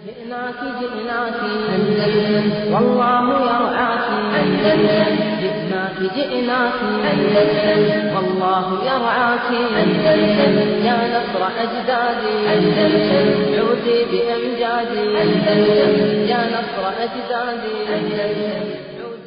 جئناك جئناك أندلس والله يرعاك أندلس جئناك جئناك أندلس والله يرعاك أندلس يا نصر أجدادي أندلس عودي بأمجادي أندلس يا نصر أجدادي أندلس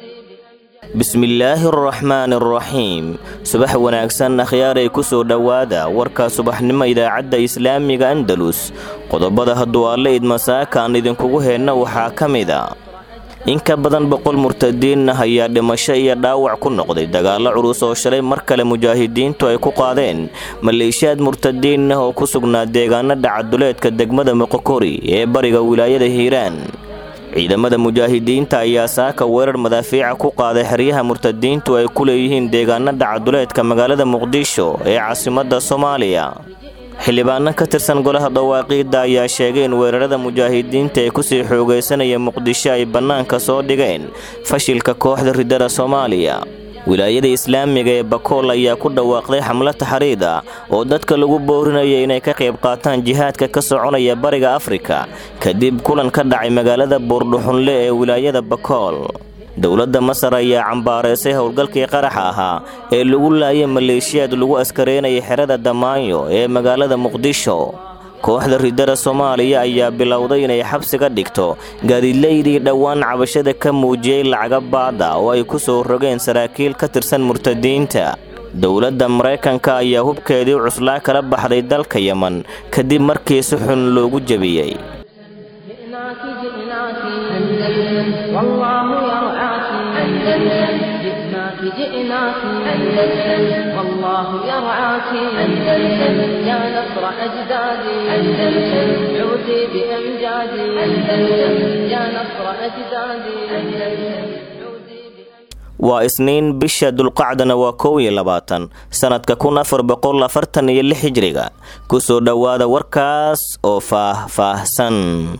bismillaahi araxmaani araxiim subax wanaagsan akhyaaray ku soo dhowaada warka subaxnimo idaacadda islaamiga andalus qodobada hadduu alle idmasaaka aan idinkugu heenna waxaa ka mida in ka badan boqol murtadiin ah ayaa dhimasho iyo dhaawac ku noqday dagaallo culus oo shalay mar kale mujaahidiintu ay ku qaadeen maleeshiyaad murtadiin ah oo ku sugnaa deegaanada caduleedka degmada moqokori ee bariga wilaayada hiiraan ciidamada mujaahidiinta ayaa saaka weerar madaafiica ku qaaday xeryaha murtadiintu ay ku leeyihiin deegaanada caduleedka magaalada muqdisho ee caasimadda soomaaliya xildhibaano ka tirsan golaha dawaaqiidda ayaa sheegay in weerarada mujaahidiinta ee kusii xoogaysanaya muqdisho ay bannaanka soo dhigeen fashilka kooxda ridada soomaaliya wilaayada islaamiga ee bakool ayaa ku dhawaaqday xamlo taxriid ah oo dadka lagu boorinaya inay ka qayb qaataan jihaadka ka soconaya bariga afrika kadib kulan ka dhacay magaalada buurdhuxunle ee wilaayada bakool dowladda masar ayaa cambaareysay howlgalkii qaraxa ahaa ee lagu laayay maleeshiyaad lagu askareynaya xerada damaanyo ee magaalada muqdisho kooxda ridada soomaaliya ayaa bilowday inay xabsiga dhigto gaadiidlaydii dhowaan cabashada ka muujiyey lacaga baada oo ay ku soo rogeen saraakiil ka tirsan murtadiinta dowladda maraykanka ayaa hubkeedii cuslaa kala baxday dalka yeman kadib markii si xun loogu jebiyey جئناك جئناك أندلس والله يرعاك أندلس جئناك جئناك أندلس والله يرعاك أندلس يا نصر أجدادي أندلس عودي بأمجادي أندلس يا نصر أجدادي أندلس waa isniin bisha dulqacdana waa kow iyo labaatan sannadka kun afar boqol afartan iyo lix hijriga kusoo dhowaada warkaas oo faah-faahsan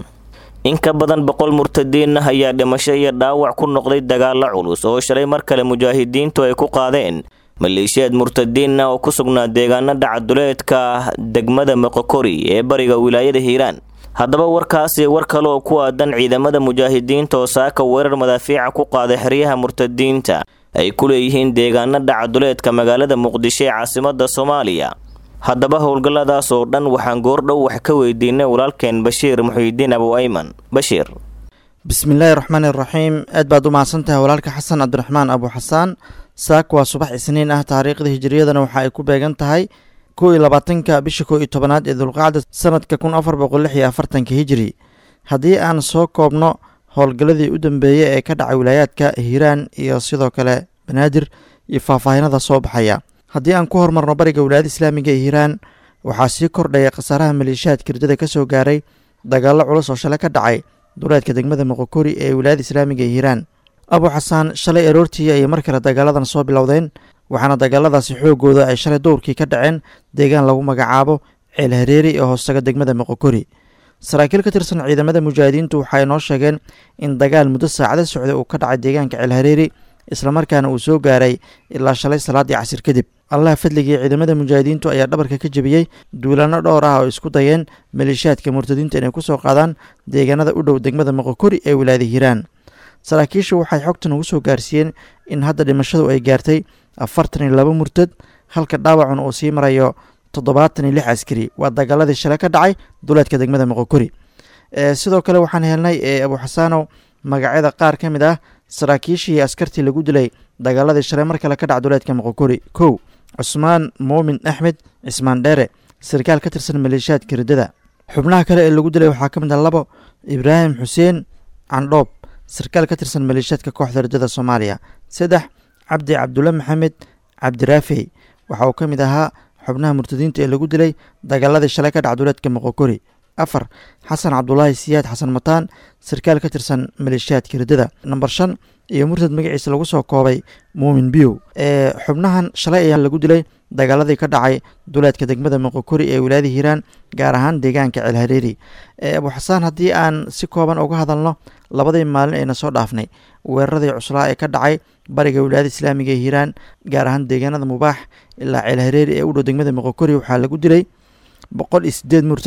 in ka badan boqol murtadiin ah ayaa dhimasho iyo dhaawac ku noqday dagaallo culus oo shalay mar kale mujaahidiintu ay ku qaadeen maleeshiyaad murtadiin ah oo ku sugnaa deegaanada caduleedka degmada moqokori ee bariga wilaayada hiiraan haddaba warkaasi war kale oo ku aadan ciidamada mujaahidiinta oo saaka weerar madaafiica ku qaaday xeryaha murtadiinta ay ku leeyihiin deegaanada caduleedka magaalada muqdisho ee caasimada soomaaliya haddaba howlgalladaas oo dhan waxaan goordhow wax ka weydiinay walaalkeen bashiir muxiidiin abu ayman bashiir bismillaahi raxmaani raxiim aad baad u mahadsantahay walaalka xasan cabdiraxmaan abu xasaan saak waa subax isniin ah taariikhda hijiriyadana waxa ay ku beegan tahay kow iyo labaatanka bisha kow iyo tobanaad ee dulqacda sanadka kun afar boqol lix iyo afartanka hijiri haddii aan soo koobno howlgalladii u dambeeyey ee ka dhacay wilaayaadka hiiraan iyo sidoo kale banaadir iyo faahfaahinada soo baxaya haddii aan ku hormarno bariga wilaayada islaamiga ee hiiraan waxaa sii kordhaya khasaaraha maleeshiyaadka ridada ka soo gaaray dagaallo culus oo shalay ka dhacay duleedka degmada moqokori ee wilaayada islaamiga ee hiiraan abu xasaan shalay aroortii ayay mar kale dagaaladan soo bilowdeen waxaana dagaaladaasi xoogooda ay shalay dowrkii ka dhaceen deegaan lagu magacaabo ceel hareeri ee hoostaga degmada moqokori saraakiil ka tirsan ciidamada mujaahidiintu waxaay noo sheegeen in dagaal muddo saacada socda uu ka dhacay deegaanka ceel hareeri islamarkaana uu soo gaaray ilaa shalay salaadii casir kadib allah fadligii ciidamada mujaahidiintu ayaa dhabarka ka jebiyey duulaano dhowr ah oo isku dayeen maleeshiyaadka murtadiinta inay kusoo qaadaan deegaanada u dhow degmada moqokori ee wilaayada hiiraan saraakiishu waxay xogtan ugu soo gaarsiiyeen in hadda dhimashadu ay gaartay afartan iyo laba murtad halka dhaawacun uu sii marayo toddobaatan iyo lix askari waa dagaaladii shalay ka dhacay duleedka degmada moqokori sidoo kale waxaan helnay abu xasaanow magacyada qaar ka mid ah saraakiishii askartii lagu dilay dagaaladii shalay mar kale ka dhac duleedka moqokori kow cusmaan muumin axmed cismaan dheere sarkaal ka tirsan maleeshiyaadka riddada xubnaha kale ee lagu dilay waxaa ka mid ah labo ibraahim xuseen candhoob sarkaal ka tirsan maleeshiyaadka kooxda riddada soomaaliya saddex cabdi cabdulle maxamed cabdiraafey waxa uu ka mid ahaa xubnaha murtadiinta ee lagu dilay dagaaladii shalay ka dhac duleedka moqokori afar xasan cabdulaahi siyaad xasan mataan sarkaal ka tirsan maleeshiyaadka riddada namber shan iyo murtad magaciisa lagu soo koobay muumin biyow ee xubnahan shalay ayaa lagu dilay dagaaladii ka dhacay duleedka degmada moqokori ee wilaayada hiiraan gaar ahaan deegaanka ceelhareeri abu xasaan haddii aan si kooban uga hadalno labadii maalin ayna soo dhaafnay weeraradii cuslaa ee ka dhacay bariga wilaayada islaamiga ee hiiraan gaar ahaan deegaanada mubaax ilaa ceelhareeri ee u dhow degmada moqokori waxaa lagu dilay boqol iyo sideed murtad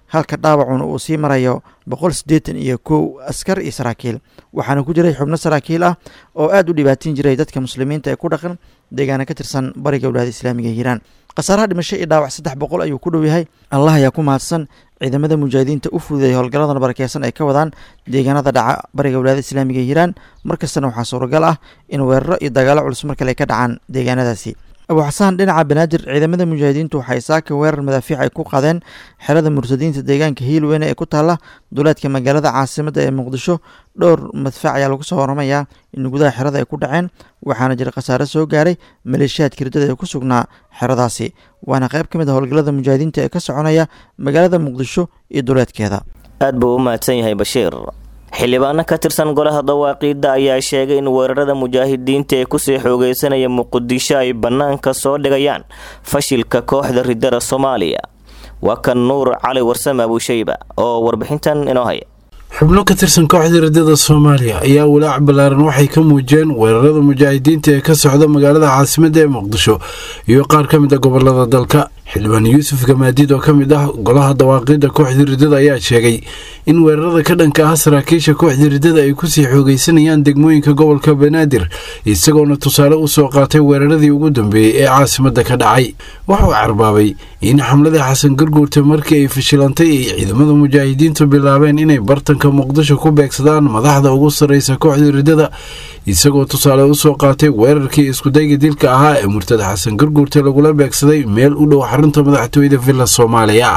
halka dhaawacuna uu sii marayo boqol siddeetan iyo kow askar iyo saraakiil waxaana ku jiray xubno saraakiil ah oo aad u dhibaatin jiray dadka muslimiinta ee ku dhaqan deegaana ka tirsan bariga walaada islaamiga hiiraan khasaaraha dhimasho iyo dhaawac saddex boqol ayuu ku dhow yahay allah ayaa ku mahadsan ciidamada mujaahidiinta u fududeeyay howlgalladan barakeysan ay ka wadaan deegaanada dhaca bariga walaada islaamiga hiiraan markastana waxaa suuragal ah in weeraro iyo dagaalo culus mar kale ay ka dhacaan deegaanadaasi abu xasaan dhinaca banaadir ciidamada mujaahidiintu waxay saaka weerar madaafiic ay ku qaadeen xerada murtadiinta deegaanka hiilweyne ee ku taalla duleedka magaalada caasimadda ee muqdisho dhowr madfac ayaa lagu soo waramayaa in gudaha xerada ay ku dhaceen waxaana jira khasaare soo gaaray maleeshiyaadka hirdada ee ku sugnaa xeradaasi waana qayb ka mid a howlgallada mujaahidiinta ee ka soconaya magaalada muqdisho iyo duleedkeeda aad buu u mahadsan yahay bashiir xildhibaano ka tirsan golaha dawaaqiidda ayaa sheegay in weerarada mujaahidiinta ee kusii xoogeysanaya muqdisho ay bannaanka soo dhigayaan fashilka kooxda ridada soomaaliya waa kan nuur cali warsame abuushayba oo warbixintan inoo haya xubno ka tirsan kooxda ridada soomaaliya ayaa walaac ballaaran waxay ka muujiyeen weerarada mujaahidiinta ee ka socda magaalada caasimadda ee muqdisho iyo qaar ka mid a gobolada dalka xildhibaan yuusuf gamaadiid oo ka mid ah golaha dawaaqiidda kooxda ridada ayaa sheegay in weerarada ka dhanka ah saraakiisha kooxda ridada ay kusii xoogeysanayaan degmooyinka gobolka banaadir isagoona tusaale u soo qaatay weeraradii ugu dambeeyey ee caasimadda ka dhacay waxuu carbaabay in xamladii xasan garguurta markii ay fashilantay ay ciidamada mujaahidiintu bilaabeen inay bartanka muqdisho ku beegsadaan madaxda ugu sarreysa kooxda ridada isagoo tusaale usoo qaatay weerarkii iskudayga dilka ahaa ee murtada xasan garguurta lagula beegsaday meel u dhow xarunta madaxtooyada villa soomaaliya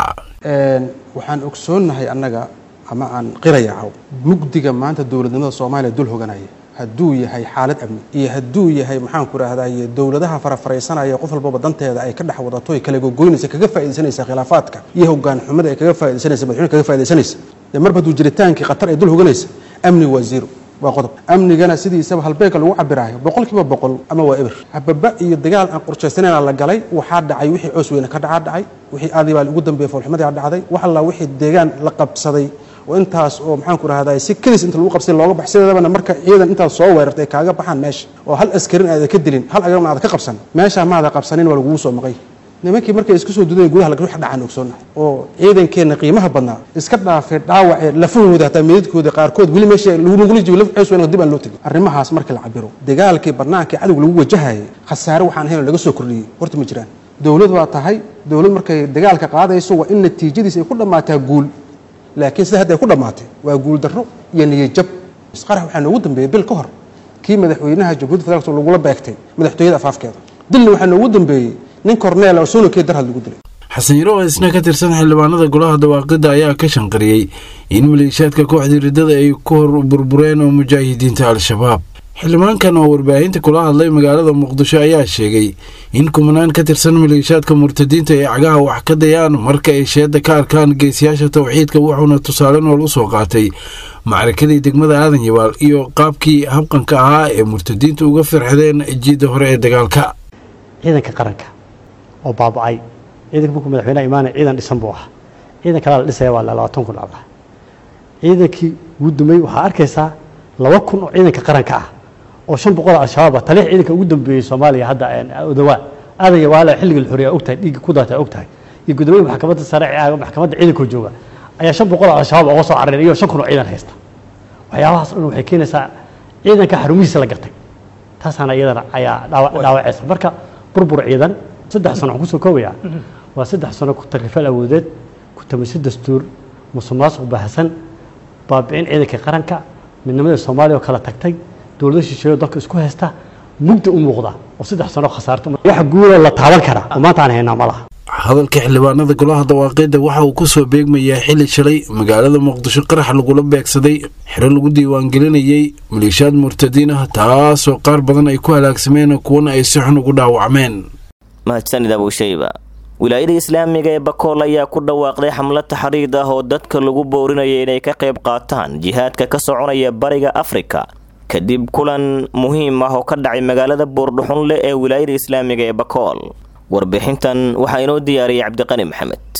waxaan ogsoonnahay annaga ama aan qirayacaw mugdiga maanta dowladnimada soomaaliya dul hoganaya hadduu yahay xaalad amni iyo hadduu yahay maxaanku rahdaye dowladaha farafaraysanaya qof walbaba danteeda ay ka dhex wadato ay kala gogoynaysa kaga faaidaysanaysa khilaafaadka iyo hogaan xumada ay kaga faaidysanaysa madaxweyne kaga faa'idaysanaysa dee marba hadduu jiritaankii khatar ay dul hoganaysa amni waa zero waa qodob amnigana sidiisaba halbeegka lagu cabiraayo boqol kiiba boqol ama waa eber hababa iyo dagaal aan qorshaysanayna la galay waxaa dhacay wixii coos weyne ka dhacaa dhacay wixii aadii baa ugu dambeeyey foolxumadii dhacday wax alla wixii deegaan la qabsaday oo intaas oo maxaanku rahdaa si kelis inta lagu qabsay looga baxsideedabana marka ciidan intaas soo weerartay ay kaaga baxaan meesha oo hal askarin aada ka dilin hal agarna aada ka qabsan meeshaa maada qabsanin waa lagugu soo maqay nimankii markay isku soo dudayen gudaha wax dhacaan ogsoonnahay oo ciidankeenna qiimaha badnaa iska dhaafay dhaawacee lafahooda hataa meedadkooda qaarkood weli meesha lagula jibo laf ceys weyna dib aan loo tegin arrimahaas markii la cabiro dagaalkii barnaanka cadowga lagu wajahayay khasaare waxaan ahayn laga soo kordhiyey horta ma jiraan dowlad waa tahay dowlad markay dagaalka qaadayso waa in natiijadiisa ay ku dhammaataa guul laakiin sida hadda ay ku dhammaatay waa guul darro iyo niyajab isqarax waxaa noogu dambeeyey bil ka hor kii madaxweynaha jamhuuiyadda federaalk lagula beegtay madaxtooyada afaafkeeda dilna waxaa noogu dambeeyey nin korneel oo soonakee darhad lagu dilay xasan yaro oo isna ka tirsan xildhibaanada golaha dawaaqidda ayaa ka shanqariyey in maleeshiyaadka kooxdii riddada ay ku hor burbureen oo mujaahidiinta al-shabaab xildhibaankan oo warbaahinta kula hadlay magaalada muqdisho ayaa sheegay in kumanaan ka tirsan maleeshiyaadka murtadiinta ay cagaha wax ka dayaan marka ay sheedda ka arkaan geesiyaasha tawxiidka wuxuuna tusaale nool u soo qaatay macrakadii degmada aadan yabaal iyo qaabkii habqanka ahaa ee murtadiinta uga firxadeen jiidda hore ee dagaalka ciidanka qaranka oo baaba'ay ciidanka markuu madaxweynaha imaanaya ciidan dhisan buu ahaa ciidan kalaa la dhisaya waa labaatan kun allah ciidankii ugu dumay waxaa arkaysaa laba kun oo ciidanka qaranka ah oo shan boqol oo al-shabaab ah taliix ciidanka ugu dambeeyey soomaaliya hadda odawaa aadan yawaala xilliga la xoriya ogtahay dhiigga ku daatay ogtahay iyo guddoomiye maxkamadda sare maxkamadda ciidankoo jooga ayaa shan boqol oo al-shabaab oga soo cararay iyo shan kun oo ciidan haysta waxyaabahaas dhan waxay keenaysaa ciidanka xarumihiisa la gartay taasaana iyadana ayaa dhaawacaysa marka burbur ciidan saddex sano waxaan kusoo koobayaa waa saddex sano ku takrifal awoodeed ku tamiso dastuur musuqmaasuq baahsan baabi'in ciidanka qaranka midnimada soomaaliya oo kala tagtay dowlado shisheeyo dalka isku haysta mugdi u muuqda oo saddex sano khasaarta wax guuloo la taaban kara oo maanta aan haynaa ma laha hadalka xildhibaanada golaha dawaaqeedda waxa uu ku soo beegmayaa xili shalay magaalada muqdisho qarax lagula beegsaday xero lagu diiwaangelinayey maleeshiyaad murtadiin ah taasoo qaar badan ay ku halaagsameen kuwana ay si xun ugu dhaawacmeen mahadsanid abuushayba wilaayada islaamiga ee bakool ayaa ku dhawaaqday xamlad taxriid ah oo dadka lagu boorinaya inay ka qayb qaataan jihaadka ka soconaya bariga afrika kadib kulan muhiim ah oo ka dhacay magaalada buurdhuxunle ee wilaayada islaamiga ee bakool warbixintan waxaa inoo diyaariyay cabdiqani maxamed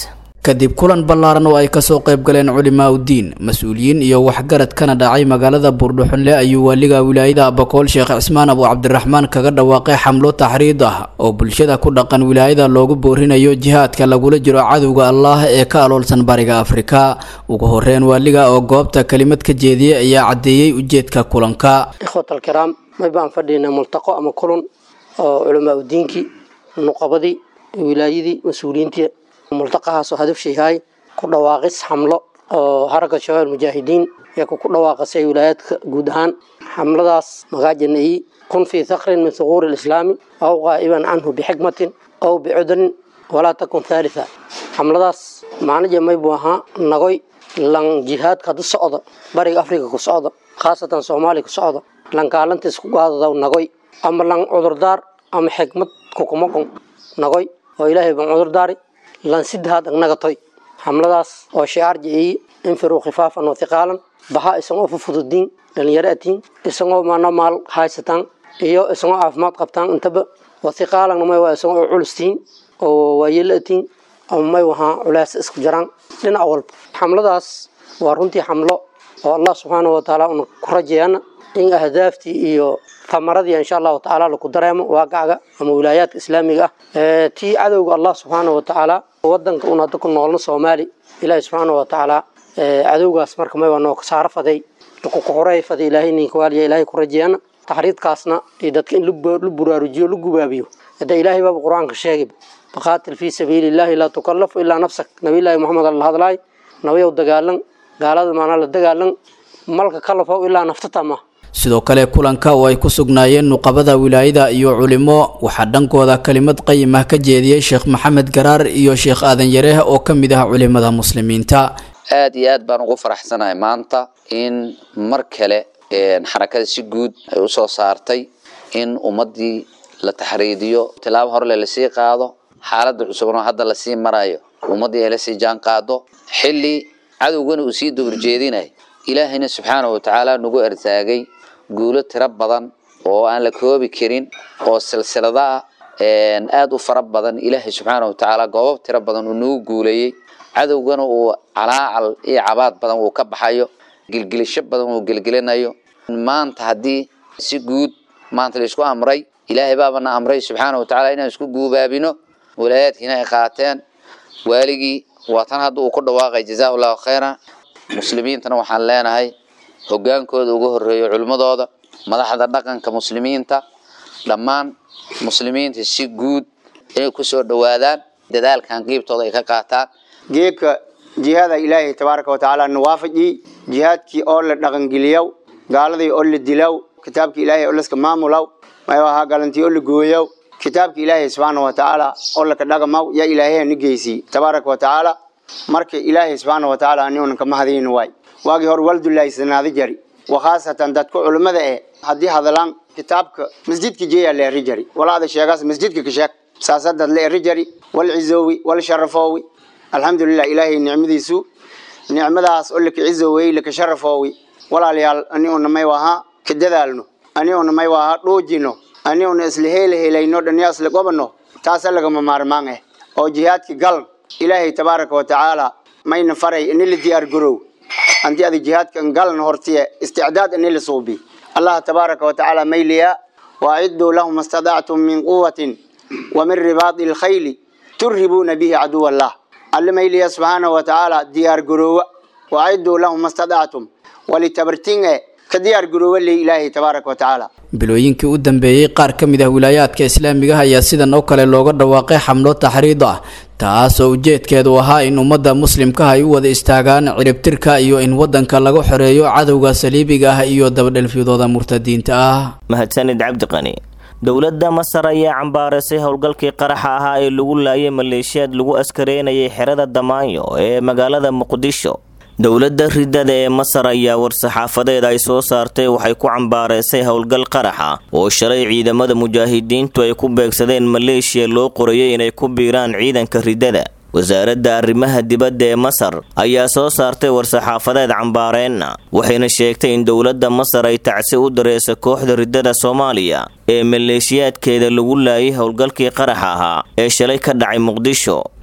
kadib kulan ballaaran oo ay kasoo qayb galeen culimaa uddiin mas-uuliyiin iyo waxgarad kana dhacay magaalada buurdhuxunle ayuu waaliga wilaayada abakool sheekh cismaan abu cabdiraxmaan kaga dhawaaqay xamlo taxriid ah oo bulshada ku dhaqan wilaayada loogu boorinayo jihaadka lagula jiro cadowga allaah ee ka aloolsan bariga afrika ugu horeyn waaliga oo goobta kelimad ka jeediyey ayaa caddeeyey ujeedka kulanka ikhwatalkiraam may baan fadhiynaa multaqo ama kulan oo culamaa udiinkii nuqabadii wilaayadii mas-uuliyiintii multaqahaasoo hadafsha yahay ku dhawaaqis xamlo oo haragga shabaab mujaahidiin ee ku dhawaaqasay wilaayaadka guud ahaan xamladaas magaajanayi kun fii thakrin min thuquuri lislaami aw qaa'iban canhu bixikmatin aw bicudurin walaa takun thalitha xamladaas macnaja may buu ahaa nagoy lan jihaadka hadu socda bariga afrika ku socda khaasatan soomaaliya ku socda lan kaalantiis ku gaadadaw nagoy ama lan cudurdaar ama xikmad kukumakun nagoy oo ilaahay baan cudurdaari lan sidahaad agnagatoy xamladaas oo shicaar jiciyi infiruu khifaafan wa hiqaalan baha isagoo fufududiin dhalinyaro atiin isagoo maana maal haysataan iyo isagoo caafimaad qabtaan intaba wa hiqaalan may waa isagoo culustiin oo waayelo atiin ama may wahaa culaas isku jiraan dhinac walba xamladaas waa runtii xamlo oo allah subxaanahu watacaala una ku rajeeyana in ahdaaftii iyo tamaradii insha allahu tacaala laku dareemo waaqacga ama wilaayaadka islaamiga ah tii cadowga allah subxaanahu watacaala wadanka un hadda ku noolno soomaali ilaahi subxaanahu watacaala cadowgaas marka may waa noo kasaaro faday lakukuxuray faday ilaahay ninkawaaliya ilaahay ku rajeeyana taxriidkaasna iyo dadka in la buraarujiyo la gubaabiyo hadda ilaahay baaba qur-aanka sheegay faqaatil fii sabiili illahi laa tukallafu ilaa nafsak nabiyllaahi moxamed alla hadlaay nabiyow dagaalan gaalada maanaa la dagaalan malka kalafow ilaa naftatama sidoo kale kulanka oo ay ku sugnaayeen nuqabada wilaayada iyo culimo waxaa dhankooda kelimad qayim ah ka jeediyey sheekh maxamed garaar iyo sheekh aadan yareeh oo ka mid ah culimada muslimiinta aad iyo aad baan ugu faraxsanahay maanta in mar kale xarakada si guud ay usoo saartay in ummadii la taxriidiyo tilaabo horle lasii qaado xaalada cusubnoo hadda lasii marayo ummadii ay lasii jaan qaado xili cadowgana uu sii dowrjeedinay ilaahayna subxaanahu watacaala nagu ertaagay guulo tiro badan oo aan la koobi karin oo silsilada ah aada u fara badan ilaahay subxaanahu watacaala goobab tiro badan uu nagu guuleeyey cadowgana uu calaacal iyo cabaad badan uu ka baxayo gilgilisho badan uu gelgelinayo maanta haddii si guud maanta laisku amray ilaahay baabana amray subxaanahu watacaala inaan isku guubaabino walaayaadkiina ay qaateen waaligii waa tan hadda uu ku dhawaaqay jazaa allahu khayra muslimiintana waxaan leenahay hogaankooda ugu horeeyo culimmadooda madaxda dhaqanka muslimiinta dhammaan muslimiinta si guud inay kusoo dhawaadaan dadaalkan qiibtooda ay ka qaataan geedka jihaada ilaahay tabaaraka watacaala nawaafaji jihaadkii oo la dhaqangeliyow gaaladii oo la dilow kitaabkii ilaahay oo laska maamulaw may ahaa galantii oo la gooyow kitaabka ilaahay subxaana watacaala oo laka dhaqamaw yaa ilaahay ni geysi tabaaraka watacaala marka ilaahay subxaana watacaala aniunan kama hadayni waay waagii hore waldulaysanaada jari wakhaasatan dadka culimmada eh haddii hadalaan kitaabka masjidka jeeyaa la eri jari walaada sheegaas masjidka ka sheeg saasadad la eri jari wal cizoowi wal sharafoowi alxamdulilah ilaahay nicmadiisu nicmadaas oo laka cizowey laka sharafoowi walaalayaal aniuna may wahaa ka dadaalno aniuna may wahaa dhoojino aniuna isla heela helayno dhaniyaa isla gobano taasa lagama maarmaan eh oo jihaadka gal ilaahay tabaaraka watacaala mayna faray ini la diyaar garow anti ada jihaadkan galan hortiye isticdaad ini la suubi allah tabaaraka watacaala mayliya waaciduu lahum astadactum min quwatin wa min ribaadi lkhayli turhibuuna bihi caduw allah alle mayliya subxaanahu watacaala diyaar garoowa waaciduu lahum astadactum walitabartinge ka diyaar garoowa le ilaahay tabaaraka watacaala bilooyinkii u dambeeyey qaar ka mid ah wilaayaadka islaamiga ah ayaa sidan oo kale looga dhawaaqay xamlo taxriid ah taas oo ujeedkeedu ahaa in ummadda muslimkaha ay u wada istaagaan ciribtirka iyo in waddanka laga xoreeyo cadowga saliibiga ah iyo dabadhelfyadooda murtadiinta ah mahadsanid cabdiqani dowladda masar ayaa cambaaraysay howlgalkii qaraxa ahaa ee lagu laayay maleeshiyaad lagu askareynayay xerada damaanyo ee magaalada muqdisho dowladda ridada ee masar ayaa war-saxaafadeed ay soo saartay waxay ku cambaaraysay howlgal qaraxa oo shalay ciidamada mujaahidiintu ay ku beegsadeen maleeshiya loo qorayay inay ku biiraan ciidanka ridada wasaaradda arrimaha dibadda ee masar ayaa soo saartay war-saxaafadeed cambaareenna waxayna sheegtay in dowladda masar ay tacsi u dareysa kooxda ridada soomaaliya ee maleeshiyaadkeeda lagu laayay howlgalkii qaraxa ahaa ee shalay ka dhacay muqdisho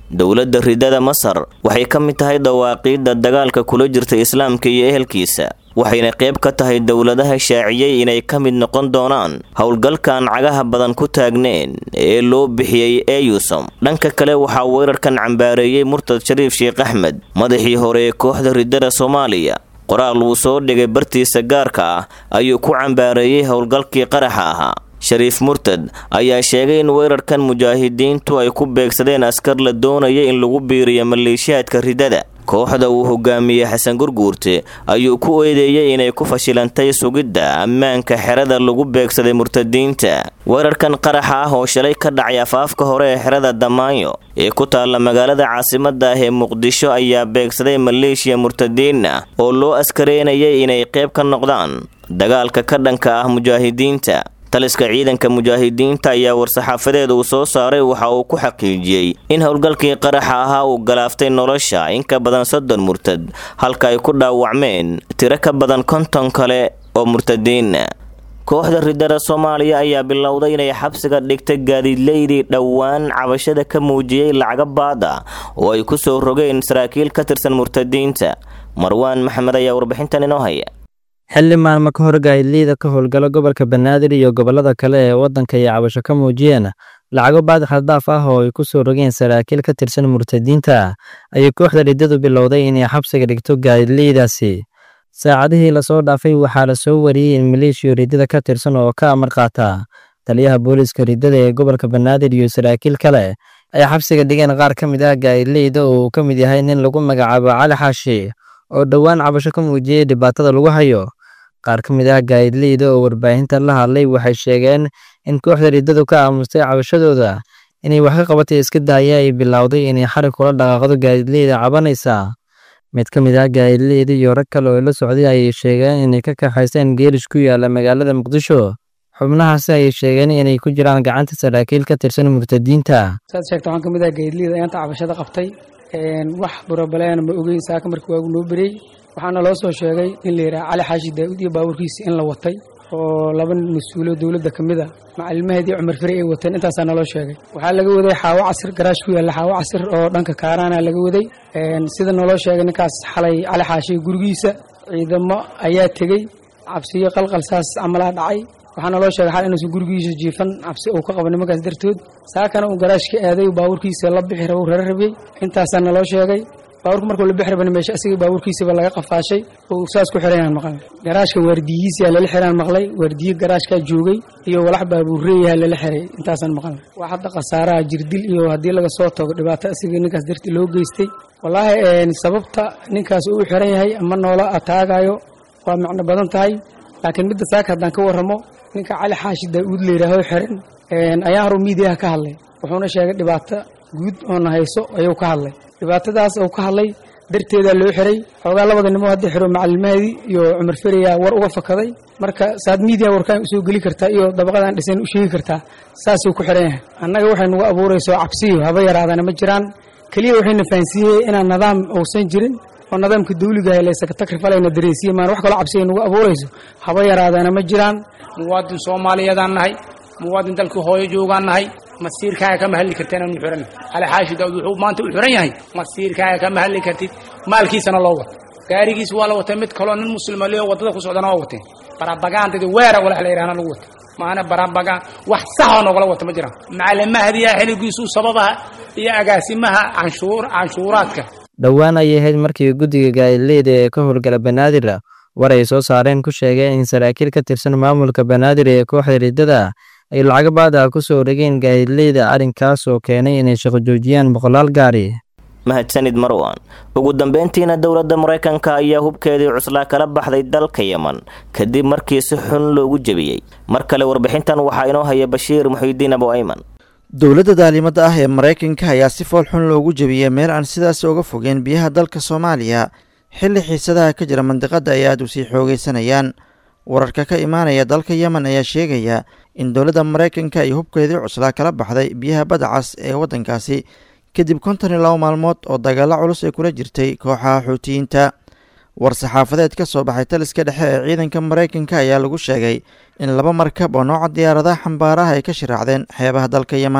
dowladda ridada masar waxay ka mid tahay dawaaqiidda dagaalka kula jirta islaamka iyo ehelkiisa waxayna qayb ka tahay dowladaha shaaciyey inay ka mid noqon doonaan howlgalkan cagaha badan ku taagneen ee loo bixiyey eyusom dhanka kale waxaa weerarkan cambaareeyey murtad shariif sheekh axmed madaxii hore ee kooxda ridada soomaaliya qoraal uu soo dhigay bartiisa gaarka ah ayuu ku cambaareeyey howlgalkii qaraxa ahaa shariif murtad ayaa sheegay in weerarkan mujaahidiintu ay ku beegsadeen askar la doonaya in lagu biiriyo maleeshiyaadka ridada kooxda uu hogaamiyey xasan gurguurte ayuu ku eedeeyey inay ku fashilantay sugidda ammaanka xerada lagu beegsaday murtadiinta weerarkan qaraxa ah oo shalay ka dhacay afaafka hore ee xerada damaanyo ee ku taalla magaalada caasimada ah ee muqdisho ayaa beegsaday maleeshiya murtadiin ah oo loo askareynayay inay qayb ka noqdaan dagaalka ka dhanka ah mujaahidiinta taliska ciidanka mujaahidiinta ayaa war-saxaafadeed uu soo saaray waxa uu ku xaqiijiyey in howlgalkii qaraxa ahaa uu galaaftay nolosha in ka badan soddon murtad halka ay ku dhaawacmeen tiro ka badan konton kale oo murtadiina kooxda ridada soomaaliya ayaa bilowday inay xabsiga dhigtay gaadiidleydii dhowaan cabashada ka muujiyey lacaga baada oo ay ku soo rogeen saraakiil ka tirsan murtadiinta marwaan maxamed ayaa warbixintan inoo haya xilli maalmo ka hor gaadiidleyda ka howlgalo gobolka banaadir iyo gobollada kale ee waddanka ay cabasho ka muujiyeen lacago baadi khaldhaaf ah oo ay ku soo rogeen saraakiil ka tirsan murtadiinta ayay kooxda riddadu bilowday inay xabsiga dhigto gaadiidleydaasi saacadihii lasoo dhaafay waxaa la soo wariyey in maleeshiya riddada ka tirsan oo ka amar qaata taliyaha booliiska riddada ee gobolka banaadir iyo saraakiil kale ay xabsiga dhigeen qaar ka mid ah gaadiidleyda oo uu ka mid yahay nin lagu magacaabo cali xaashi oo dhowaan cabasho ka muujiyey dhibaatada lagu hayo qaar ka mid ah gaadiidleyda oo warbaahinta la hadlay waxay sheegeen in kooxda riddadu ka aamustay cabashadooda inay wax ka qabatay iska daaya ay bilowday inay xarig kula dhaqaaqdo gaadiidleyda cabanaysa mid ka mid ah gaadiidleyda iyo rag kale oo la socday ayay sheegeen inay ka kaxaysteen geelish ku yaala magaalada muqdisho xubnahaasi ayay sheegeen inay ku jiraan gacanta saraakiil ka tirsan murtadiinta saad sheegta waxaan ka mid ah gaadiidleyda ayaanta cabashada qabtay wax burabaleena ma ogeyn saaka markii waagu noo berey waxaana loo soo sheegay in la yidhaha cali xaashi daa'uud iyo baabuurkiisa in la watay oo laba mas-uulo dowladda ka mid a macalimaheed iyo cumar fere ay wateen intaasaa naloo sheegay waxaa laga waday xaawo casir garaash ku yaalla xaawo casir oo dhanka kaaraana laga waday sida naloo sheegay ninkaas xalay cali xaashi gurigiisa ciidamo ayaa tegey cabsiyo qalqal saas camalaa dhacay waxaa naloo sheegay xal inuusan gurigiisa jiifan cabsi uu ka qabo nimankaas dartood saakana uu garaashka aaday baabuurkiisa la bixi rabo rara rabiyey intaasaa naloo sheegay baabuurka markuu la bixi rabana meesha asiga baabuurkiisaba laga qafaashay oo saas ku xirayaan maqlay garaashka waardiyihiisa lala xiraan maqlay waardiye garaashkaa joogay iyo walax baabuurreeyaha lala xiray intaasaan maqlay wax hadda khasaaraha jirdil iyo haddii laga soo tago dhibaato asiga ninkaas darti loo geystay wallaahi sababta ninkaas uu xiran yahay ama noola ataagayo waa macno badan tahay laakiin midda saaka haddaan ka warramo ninka cali xaashi daa'uud layidhaaho xiran ayaa horu miidiyaha ka hadlay wuxuuna sheegay dhibaato guud oona hayso ayuu ka hadlay dhibaatadaas uu ka hadlay darteedaa loo xiray xoogaa labada nimo hadda xiro macalimaheedii iyo cumar fereyaa war uga fakaday marka saad miidiya warkaan usoo geli kartaa iyo dabaqadaan dhisan u sheegi kartaa saasuu ku xiran yahay annaga waxay nagu abuurayso cabsiyo haba yaraadana ma jiraan keliya waxayna fahansiiyey inaan nidaam uusan jirin oo nidaamka dawligaah laysaga takrifaleyna dareysiye maan wax kaloo cabsiya nagu abuurayso haba yaraadana ma jiraan muwaadin soomaaliyeedaan nahay muwaadin dalkii hooyo joogaan nahay masiirkaaga kama hadli karta inaanu xiran cali xaashi daawud wuxuu maanta u xiran yahay masiirkaaga kama hadli kartid maalkiisana loo wata gaarigiis waa la watay mid kaloo nin muslima leo waddada ku socdana waa wateen barabagaantadii weera walax la yidhahna lagu wata maana barabagaan wax saxoo nogala wata ma jiraan macalimahadiya xiligiisuu sababaha iyo agaasimaha canshuur canshuuraadka dhowaan ayay ahayd markii guddiga gaadiidleyda ee ka howlgala banaadir war ay soo saareen ku sheegeen in saraakiil ka tirsan maamulka banaadir ee kooxda riddada ay lacago baada ku soo dhegeen gaadiidleyda arrinkaas oo keenay inay shaqo joojiyaan boqolaal gaari mahadsanid marwan ugu dambeyntiina dowladda maraykanka ayaa hubkeedii cuslaa kala baxday dalka yeman kadib markii si xun loogu jebiyey mar kale warbixintan waxaa inoo haya bashiir muxiidiin abu ayman dowladda daalimada ah ee maraykanka ayaa si fool xun loogu jebiyey meel aan sidaas uga fogeen biyaha dalka soomaaliya xilli xiisadaha ka jira mandiqadda ay aada u sii xoogaysanayaan wararka ka imaanaya dalka yemen ayaa sheegaya in dowladda maraykanka ay hubkeedii cuslaa kala baxday biyaha badda cas ee waddankaasi kadib konton iyo labo maalmood oo dagaalo culus ay kula jirtay kooxaha xuutiyiinta war-saxaafadeed ka soo baxay taliska dhexe ee ciidanka maraykanka ayaa lagu sheegay in laba markab oo nooca diyaaradaha xambaaraha ay ka shiraacdeen xeebaha dalka yemen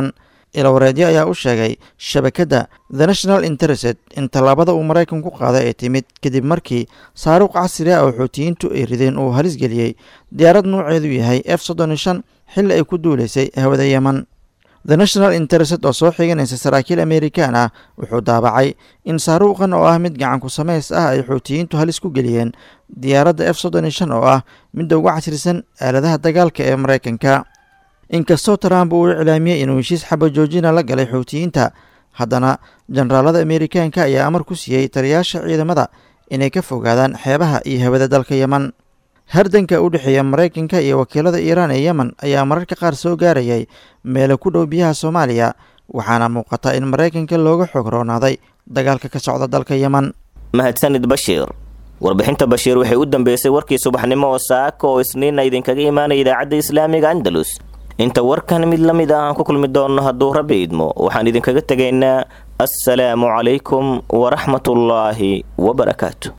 ilawareedyo ayaa u sheegay shabakadda the national interested in tallaabada uu maraykanku qaaday ay timid kadib markii saaruuq casri ah oo xuutiyiintu ay rideen uu halis geliyey diyaarad nuuceedu yahay f soddon iyo shan xilli ay ku duulaysay hawada yeman the national interested oo soo xiganaysa saraakiil amerikan ah wuxuu daabacay in saaruuqan oo ah mid gacanku samays ah ay xuutiyiintu halis ku geliyeen diyaaradda f soddon iyo shan oo ah midda ugu casrisan aaladaha dagaalka ee maraykanka inkastoo trump uu iclaamiyey inuu heshiis xaba joojina la galay xuutiyiinta haddana jenaraalada amerikaanka ayaa amar ku siiyey taliyaasha ciidamada inay ka fogaadaan xeebaha iyo hawada dalka yeman hardanka u dhexeeya maraykanka iyo wakiilada iiraan ee yemen ayaa mararka qaar soo gaarayay meelo ku dhow biyaha soomaaliya waxaana muuqata in maraykanka looga xoog roonaaday dagaalka ka socda dalka yemen mahadsanid bashiir warbixinta bashiir waxay u dambeysay warkii subaxnimo oo saaka oo isniinna idinkaga imaanaya idaacadda islaamiga andalus inta warkan mid la mid ah aan ku kulmi doonno hadduu rabbi idmo waxaan idinkaga tegaynaa assalaamu calaykum waraxmatullaahi wabarakaatu